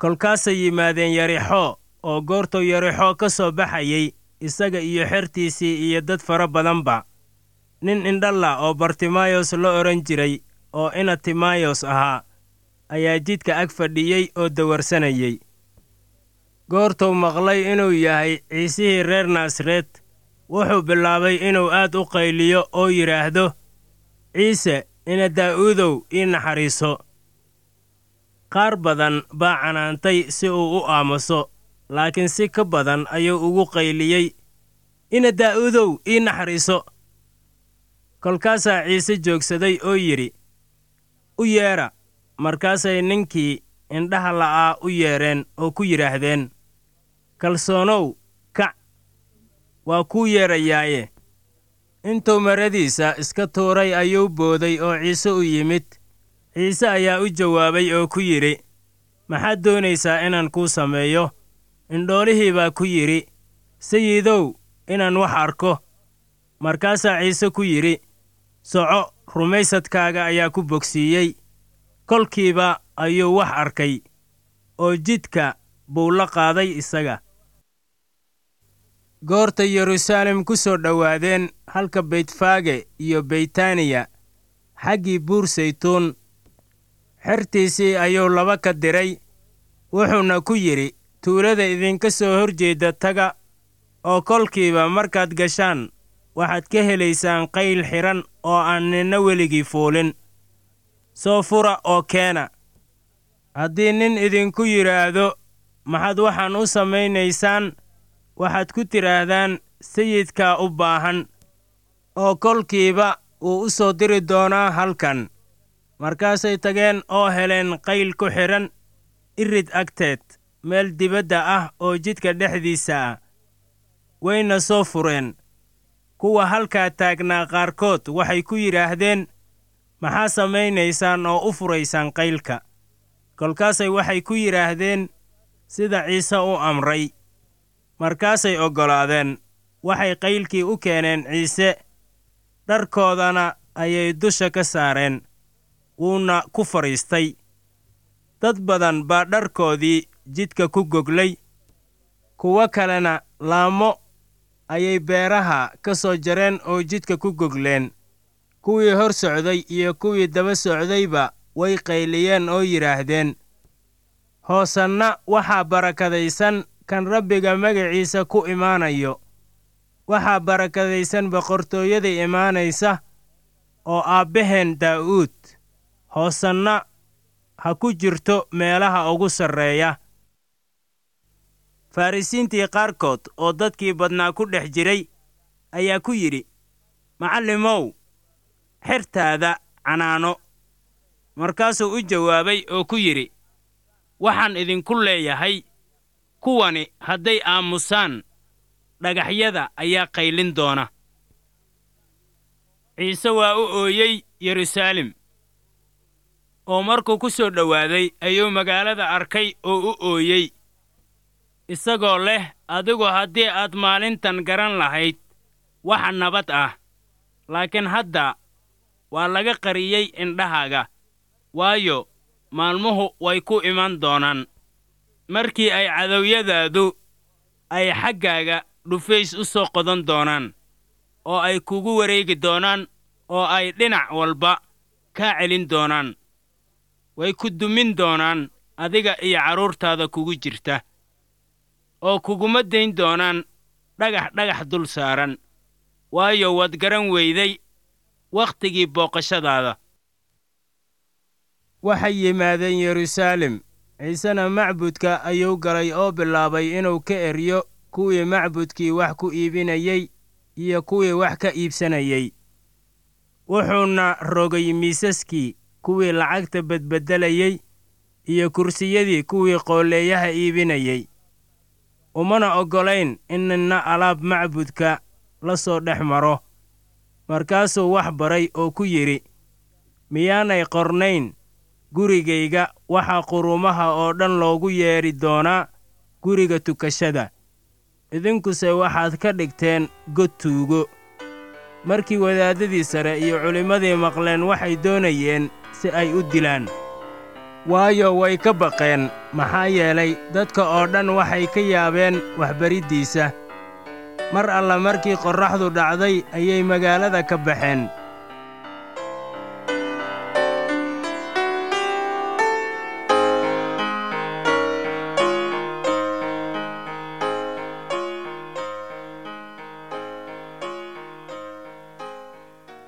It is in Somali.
kolkaasay yimaadeen yarixoo oo goortuu yarixoo ka soo baxayey isaga iyo xertiisii iyo dad fara badanba nin indhalla oo bartimayos la odhan jiray oo ina timayos ahaa ayaa jidka ag fadhiyey oo dawarsanayey goortuu maqlay inuu yahay ciisihii reer naasareed wuxuu bilaabay inuu aad u qayliyo oo yidhaahdo ciise ina daa'uudow ii naxariiso qaar badan baa canaantay si uu u aamuso laakiin si ka badan ayuu ugu qayliyey ina daa'uudow ii naxariiso kolkaasaa ciise joogsaday oo yidhi u yeedha markaasay ninkii indhaha la'aa u yeedheen oo ku yidhaahdeen kalsoonow kac waa kuu yeedhayaaye intuu maradiisa iska tuuray ayuu booday oo ciise u yimid ciise ayaa u jawaabay oo ku yidhi maxaad doonaysaa inaan kuu sameeyo indhoolihii baa ku yidhi sayidow inaan wax arko markaasaa ciise ku yidhi soco rumaysadkaaga ayaa ku bogsiiyey kolkiiba ayuu wax arkay oo jidka buu la qaaday isaga goorta yeruusaalem ku soo dhowaadeen halka beytfaage iyo beytaniya xaggii buur saytuun xertiisii ayuu laba ka diray wuxuuna ku yidhi tuulada idinka soo hor jeedda taga oo kolkiiba markaad gashaan waxaad ka helaysaan qayl xidhan oo aan ninna weligii fuulin soo fura oo keena haddii nin idinku yidhaahdo maxaad waxaan u samaynaysaan waxaad ku tidhaahdaan sayidkaa u baahan oo kolkiiba wuu u soo diri doonaa halkan markaasay tageen oo heleen qayl ku xidhan irid agteed meel dibadda ah oo jidka dhexdiisa ah wayna soo fureen kuwa halkaa taagnaa qaarkood waxay ku yidhaahdeen maxaa samaynaysaan oo u furaysaan qaylka kolkaasay waxay ku yidhaahdeen sida ciise u amray markaasay oggolaadeen waxay qaylkii u keeneen ciise dharkoodana ayay dusha ka saareen wuuna ku fadhiistay dad badan baa dharkoodii jidka ku goglay kuwo kalena laamo ayay beeraha ka soo jareen oo jidka ku gogleen kuwii hor socday iyo kuwii daba socdayba way qayliyeen oo yidhaahdeen hoosanna waxaa barakadaysan kan rabbiga magaciisa ku imaanayo waxaa barakadaysan boqortooyada imaanaysa oo aabbaheen daa'uud hoosanna ha ku jirto meelaha ugu sarreeya farrisiintii qaarkood oo dadkii badnaa ku dhex jiray ayaa ku yidhi macallimow xertaada canaano markaasuu u jawaabay oo ku yidhi waxaan idinku leeyahay kuwani hadday aamusaan dhagaxyada ayaa qaylin doona ciise waa u ooyey yeruusaalem oo markuu ku soo dhowaaday ayuu magaalada arkay oo u ooyey isagoo leh adigu haddii aad maalintan garan lahayd waxa nabad ah laakiin hadda waa laga qariyey indhahaaga waayo maalmuhu way ku iman doonaan markii ay cadowyadaadu ay xaggaaga dhufays u soo qodan doonaan oo ay kugu wareegi doonaan oo ay dhinac walba kaa celin doonaan way ku dumin doonaan adiga iyo carruurtaada kugu jirta oo kuguma dayn doonaan dhagax dhagax dul saaran waayo waad garan weyday wakhtigii booqashadaada waxay yimaadeen yeruusaalem ciisena macbudka ayuu galay oo bilaabay inuu ka eryo kuwii macbudkii wax ku iibinayey iyo kuwii wax ka iibsanayey wuxuuna rogay miisaskii kuwii lacagta bedbeddelayey iyo kursiyadii kuwii qoolleeyaha iibinayey umana oggolayn in ninna alaab macbudka la soo dhex maro markaasuu wax baray oo ku yidhi miyaanay qornayn gurigayga waxaa qurumaha oo dhan loogu yeedhi doonaa guriga tukashada idinkuse waxaad ka dhigteen god tuugo markii wadaaddadii sare iyo culimmadii maqleen waxay doonayeen si ay u dilaan waayo way ka baqeen maxaa yeelay dadka oo dhan waxay ka yaabeen waxbariddiisa mar alla markii qorraxdu dhacday ayay magaalada ka baxeen